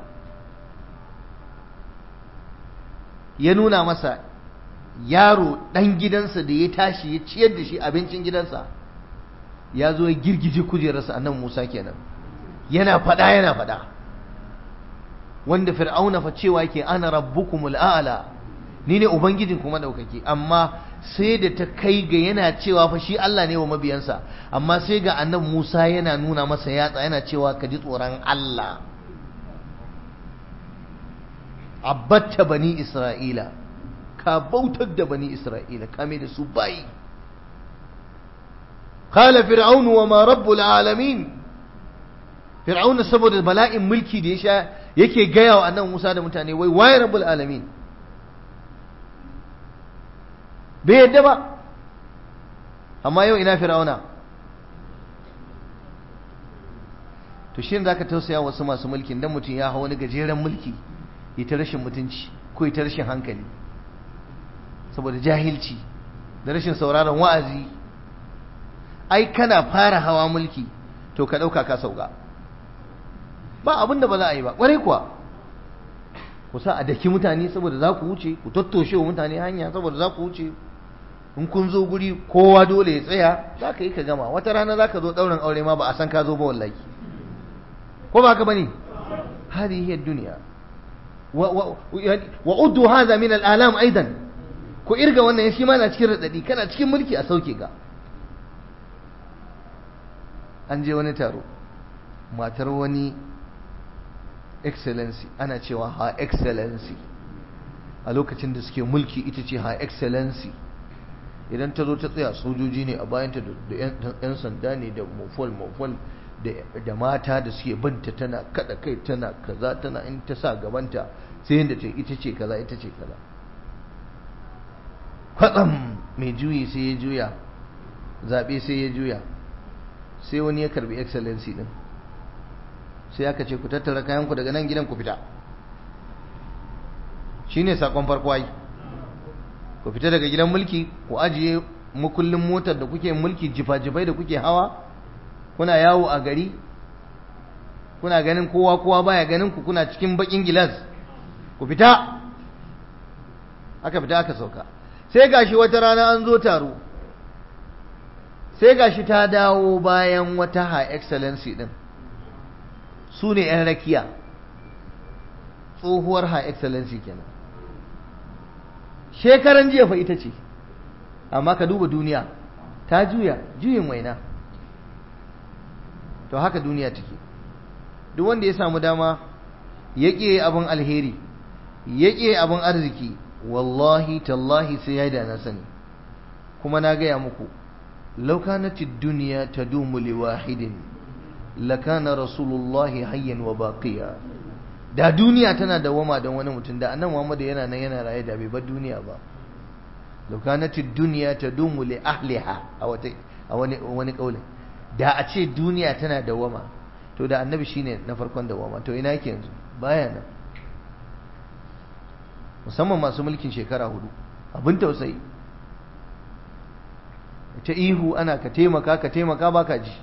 ya nuna masa yaro ɗan gidansa da ya tashi ya ciyar da shi abincin gidansa ya zo ya girgije kujerarsa annan Musa kenan yana faɗa yana faɗa wanda fir'auna fa cewa yake ana rabbukumul a'la ni ne ubangijin kuma daukake amma sai da ta kai ga yana cewa fa shi Allah ne wa mabiyansa amma sai ga annabi Musa yana nuna masa yatsa yana cewa ka ji tsoron Allah abbatta bani Isra'ila ka bautar da bani Isra'ila ka mai da su bayi qala fir'aunu wa ma rabbul alamin fir'auna saboda bala'in mulki da ya sha yake gaya wa annabi Musa da mutane wai waye rabbul alamin bai yadda ba amma yau ina fir'auna to shi ne zaka tausaya wasu masu mulkin dan mutum ya hawa wani gajeren mulki ya ta rashin mutunci ko ya ta rashin hankali saboda jahilci da rashin sauraron wa'azi ai kana fara hawa mulki to ka ɗauka ka sauka ba abin da ba za a yi ba ƙwarai kuwa ku sa a daki mutane saboda za ku wuce ku tattoshe wa mutane hanya saboda za ku wuce in kun zo guri kowa dole ya tsaya za ka yi ka gama wata rana za ka zo ɗaurin aure ma ba a san ka zo ba wallahi ko ba haka bane hadi hiya duniya wa uddu hadha min al-alam aidan ku irga wannan shi ma na cikin radadi kana cikin mulki a sauke ga an je wani taro matar wani excellency ana cewa ha excellency a lokacin da suke mulki ita ce ha excellency idan ta zo ta tsaya sojoji ne a bayanta da 'yan sanda ne da mafol-mafol da mata da suke binta tana kada kai tana kaza tana in ta sa gabanta sai yadda ta ita ce kaza ita ce kaza kwatsam mai juyi sai ya juya zaɓe sai ya juya sai wani ya karbi excellency din sai aka ce ku tattara kayanku daga nan gidan ku fita shine sakon farko ai ku fita daga gidan mulki ku ajiye makullin motar da kuke mulki jifa-jifai da kuke hawa kuna yawo a gari kuna ganin kowa kowa baya ganin ku kuna cikin bakin gilas ku fita aka fita aka sauka sai gashi wata rana an zo taro sai gashi ta dawo bayan wata high excellency din su ne 'yan rakiya tsohuwar high excellency kenan shekaran jiya fa ita ce amma ka duba duniya ta juya juyin waina to haka duniya take duk wanda ya samu dama ya ƙi abin alheri ya ƙi abin arziki wallahi tallahi sai ya da na sani kuma na gaya muku laukanatid duniya ta dumu liwahidin lakana rasulullahi hayyan wa baqiya da duniya tana dawama don wani mutum da annan Muhammad yana nan yana raye da bai bar duniya ba laukanatid duniya ta dumu li ahliha a wata a wani wani kaulin da a ce duniya tana dawama to da annabi shine na farkon dawama to ina yake yanzu baya nan musamman masu mulkin shekara hudu abin tausayi ta ihu ana ka taimaka ka taimaka baka ji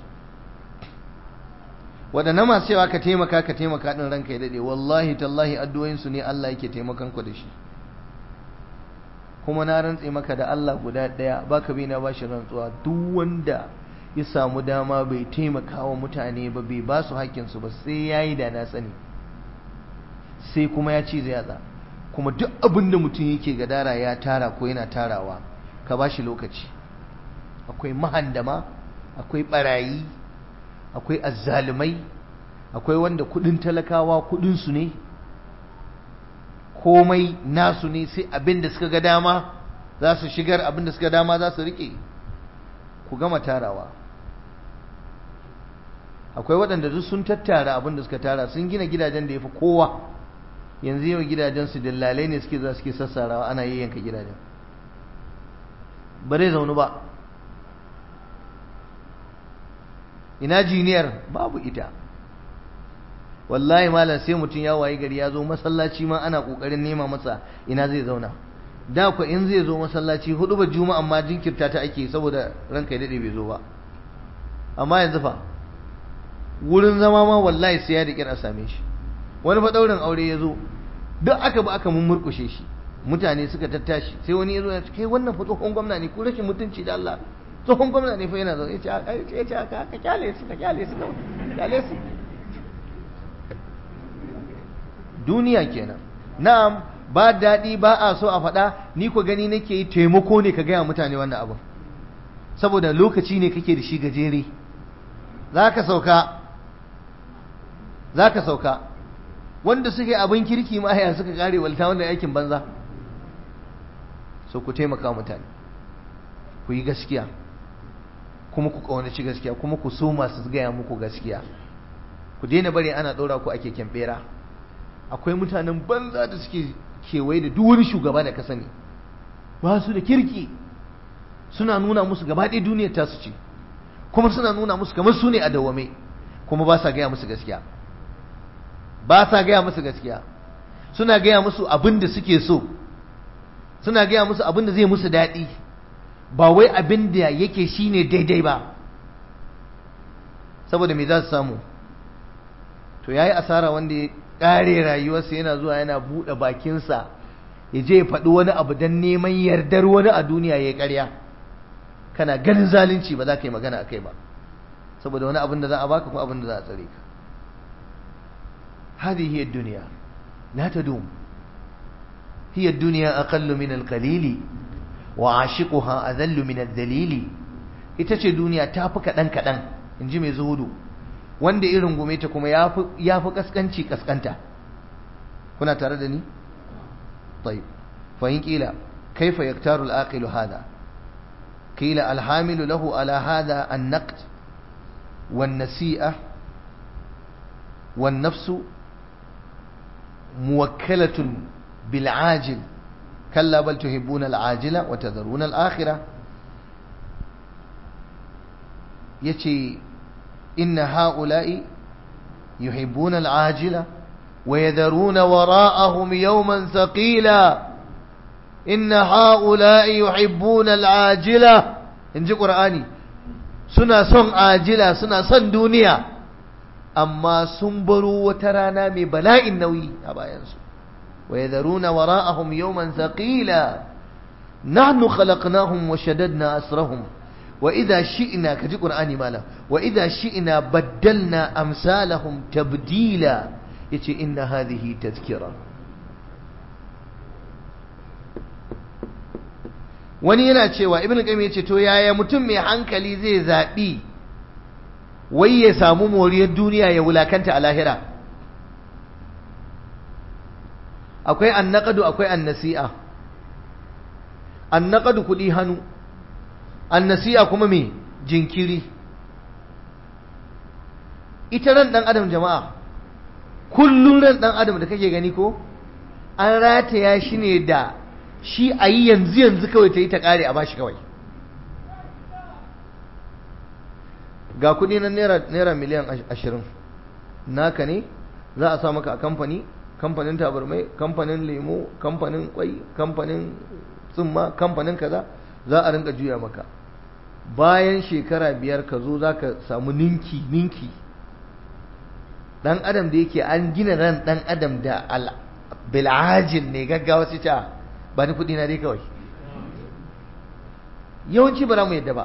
waɗannan masu cewa ka taimaka ka taimaka ɗin ranka ya daɗe wallahi tallahi addu'o'insu ne Allah yake taimakon ku da shi kuma na rantse maka da Allah guda ɗaya baka bi na bashi rantsuwa duk wanda ya samu dama bai taimaka wa mutane ba bai ba su haƙƙinsu ba sai ya yi da na sani sai kuma ya ci zai yatsa kuma duk abin da mutum yake gadara ya tara ko yana tarawa ka ba shi lokaci akwai mahandama akwai barayi akwai azzalumai akwai wanda kudin talakawa kudinsu ne komai nasu ne sai abin da suka ga dama za su shigar abin da suka dama za su rike ku gama tarawa akwai waɗanda duk sun tattara abin da suka tara sun gina gidajen da ya fi kowa yanzu yau gidajen su dillalai ne suke za suke sassarawa ana yayyanka gidajen ba zai zaunu ba ina jiniyar babu ita wallahi malam sai mutum ya wayi gari ya zo masallaci ma ana kokarin nema masa ina zai zauna da ku in zai zo masallaci hudu ba juma'a amma jinkirta ta ake saboda ranka ya dade bai zo ba amma yanzu fa wurin zama ma wallahi sai ya da a same shi wani fa daurin aure ya zo duk aka ba aka mummurkushe shi mutane suka tattashi sai wani ya zo ya ce kai wannan fa tsohon gwamna ne ko rashin mutunci da Allah tsohon gwamna ne fa yana zo ya ce ya ce ka kyale su ka kyale su kyale su duniya kenan na'am ba daɗi ba a so a faɗa ni ku gani nake yi taimako ne ka gaya mutane wannan abin saboda lokaci ne kake da shi gajere za ka sauka za ka sauka wanda suke abin kirki ma ya suka kare walta wannan aikin banza so ku taimaka mutane ku yi gaskiya kuma ku ƙaunaci gaskiya kuma ku so masu gaya muku gaskiya ku daina bari ana ɗora ku ake kyambera akwai mutanen banza da suke kewaye da duk wani shugaba da ka sani ba su da kirki suna nuna musu gaba ɗaya duniyar tasu ce kuma suna nuna musu kamar su ne a dawwame kuma ba sa gaya musu gaskiya ba sa gaya musu gaskiya suna gaya musu abin da suke so suna gaya musu abin da zai musu daɗi ba wai abin da yake shine daidai ba saboda me za su samu to yayi asara wanda ya ƙare rayuwarsa yana zuwa yana buɗe bakinsa ya je ya faɗi wani abu don neman yardar wani a duniya ya yi ƙarya kana ganin zalunci ba za ka yi magana a kai ba saboda wani abin da za a baka ko abin da za a tsare ka هذه هي الدنيا لا تدوم هي الدنيا أقل من القليل وعاشقها أذل من الذليل ita ce duniya ta fi kaɗan kaɗan in ji mai zuhudu wanda irin gume ta kuma ya fi ƙasƙanci ƙasƙanta kuna tare da ni? طيب فإن قيل كيف يختار العاقل هذا قيل الحامل له على هذا النقد والنسيئة والنفس موكلة بالعاجل كلا بل تحبون العاجلة وتذرون الآخرة يتي إن هؤلاء يحبون العاجلة ويذرون وراءهم يوما ثقيلا إن هؤلاء يحبون العاجلة إن جي قرآني سنة صن عاجلة سنة صن دنيا أما سنبروا وترانا من بلاء النوي أبا ينسوا ويذرون وراءهم يوما ثقيلا نحن خلقناهم وشددنا أسرهم وإذا شئنا كجي قرآني مالا وإذا شئنا بدلنا أمثالهم تبديلا يتي إن هذه تذكرة wani yana cewa ibn qayyim yace to yaya mutum mai hankali zai zabi wai ya samu moriyar duniya ya wulakanta a lahira akwai annaqadu akwai annasi'a annaqadu kudi hannu annasi'a kuma me jinkiri ita ran dan adam jama'a kullun ran dan adam da kake gani ko an rataya shi ne da shi a yi yanzu yanzu kawai ta yi ta kare a bashi kawai ga kudi na naira miliyan ashirin naka ne za a sa maka a kamfani kamfanin tabarmai kamfanin lemo kamfanin kwai kamfanin tsumma kamfanin kaza za a rinka juya maka bayan shekara biyar ka zo za ka samu ninki ninki dan adam da yake an gina ran dan adam da bil'ajin ne gaggawa su ta ba ni kudi na dai kawai yawanci ba za mu yadda ba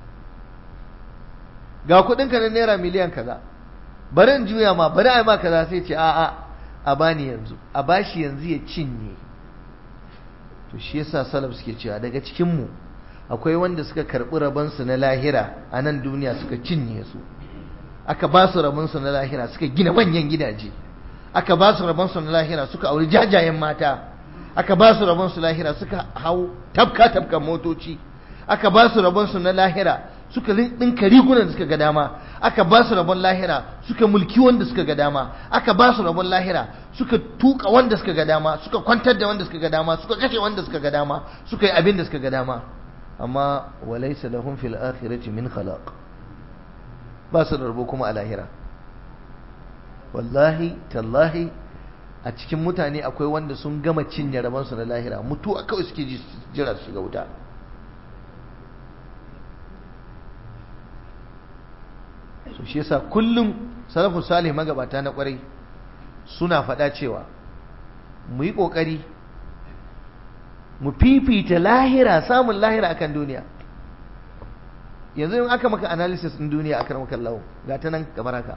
ga kudinka na naira miliyan kaza bari in juya ma bari a yi ma kaza sai ce a'a a bani yanzu a bashi yanzu ya cinye to shi yasa salaf suke cewa daga cikin mu akwai wanda suka karbi rabonsu na lahira a nan duniya suka cinye su aka ba su rabonsu na lahira suka gina manyan gidaje aka ba su rabonsu na lahira suka auri jajayen mata aka ba su rabonsu lahira suka hau tabka tabkan motoci aka ba su rabonsu na lahira suka ɗinka rigunan da suka ga dama aka ba su rabon lahira suka mulki wanda suka ga dama aka ba su rabon lahira suka tuka wanda suka ga dama suka kwantar da wanda suka ga dama suka kashe wanda suka ga dama suka yi abin da suka ga dama amma walaysa lahum fil akhirati min khalaq ba su da rabo kuma a lahira wallahi tallahi a cikin mutane akwai wanda sun gama cinye rabansu na lahira mutuwa kawai suke jira su shiga wuta so shi yasa kullum salafu salih magabata na kwarai suna faɗa cewa mu yi ƙoƙari mu fifita lahira samun lahira akan duniya yanzu in aka maka analysis ɗin duniya akan maka lawo ga ta nan kamar haka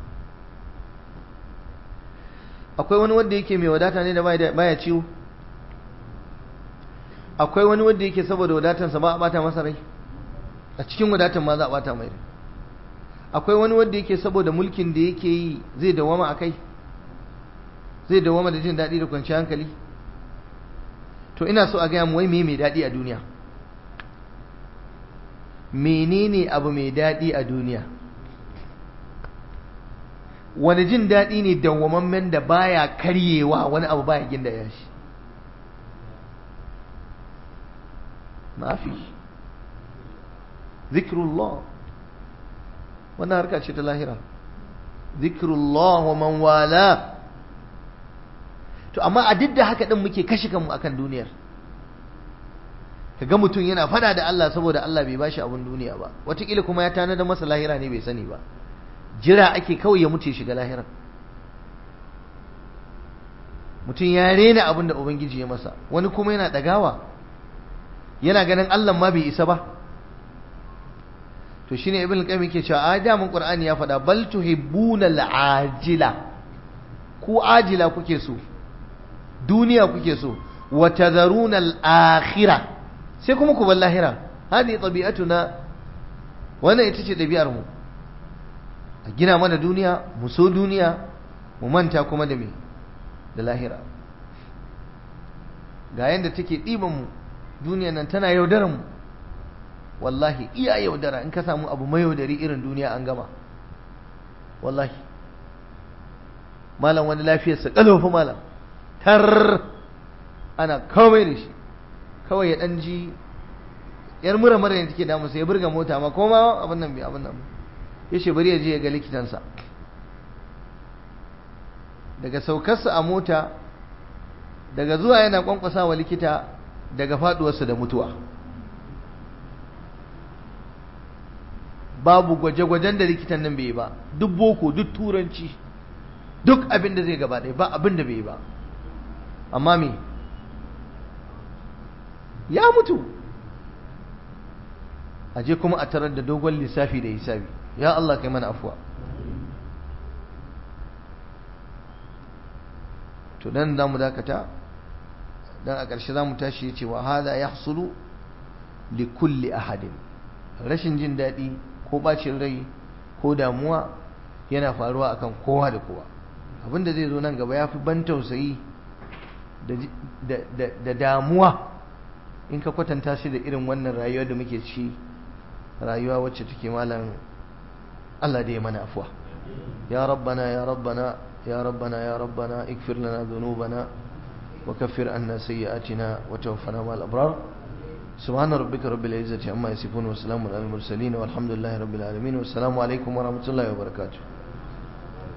akwai wani wanda yake mai wadata ne da baya ciwo akwai wani wanda yake saboda wadatansa ba a bata masa rai a cikin wadatan ma za a bata mai rai akwai wani wanda yake saboda mulkin da yake yi zai dawama a kai zai dawama da jin daɗi da kwanciyar hankali to ina so a gaya mu wai me mai daɗi a duniya menene abu mai daɗi a duniya wani jin daɗi ne dawwamammen da baya karyewa wani abu baya ginda ya shi mafi zikrullah wannan harka ce ta lahira zikrullah wa man wala to amma a duk da haka din muke kashe kanmu akan duniyar kaga mutum yana fada da Allah saboda Allah bai bashi abun duniya ba wataƙila kuma ya tanada masa lahira ne bai sani ba jira ake kawai ya mutu ya shiga lahira mutum ya rena abin da ubangiji ya masa wani kuma yana ɗagawa yana ganin Allah ma bai isa ba to shine ibn qayyim yake cewa a da mun qur'ani ya faɗa bal tuhibbuna al-ajila ku ajila kuke so duniya kuke so wa tadharuna al-akhirah sai kuma ku bar lahira hadi tabi'atuna wannan ita ce dabi'ar mu a gina mana duniya mu so duniya mu manta kuma da me da lahira ga yanda take ɗiban mu duniya nan tana yaudaran mu wallahi iya yaudara in ka samu abu mai yaudari irin duniya an gama wallahi malam wani lafiyarsa ƙalofa malam tar ana komai da shi kawai ya ɗan ji yar mura mura ne take damu sai ya burga mota ma koma abin nan bai abin nan ya ce bari ya je ya ga likitansa daga saukarsa a mota daga zuwa yana kwankwasa wa likita daga faduwarsa da mutuwa babu gwaje-gwajen da likitan nan bai yi ba duk boko duk turanci duk abin da zai gaba ɗaya ba abin da bai yi ba amma me ya mutu aje kuma a tarar da dogon lissafi da hisabi ya Allah kai mana afuwa to dan za mu dakata dan a ƙarshe za mu tashi ya ce wa hada ya hasulu li kulli ahadin rashin jin daɗi ko ɓacin rai ko damuwa yana faruwa akan kowa da kowa abinda zai zo nan gaba ya fi ban tausayi da damuwa in ka kwatanta shi da irin wannan rayuwa da muke ci rayuwa wacce take malam Allah da ya mana afuwa ya rabbana ya rabbana ya rabbana ya rabbana ikfir lana dhunubana wa kaffir anna sayyi'atina wa tawaffana ma'al abrar سبحان ربك رب العزة عما يصفون وسلام على المرسلين والحمد لله رب العالمين والسلام عليكم ورحمة الله وبركاته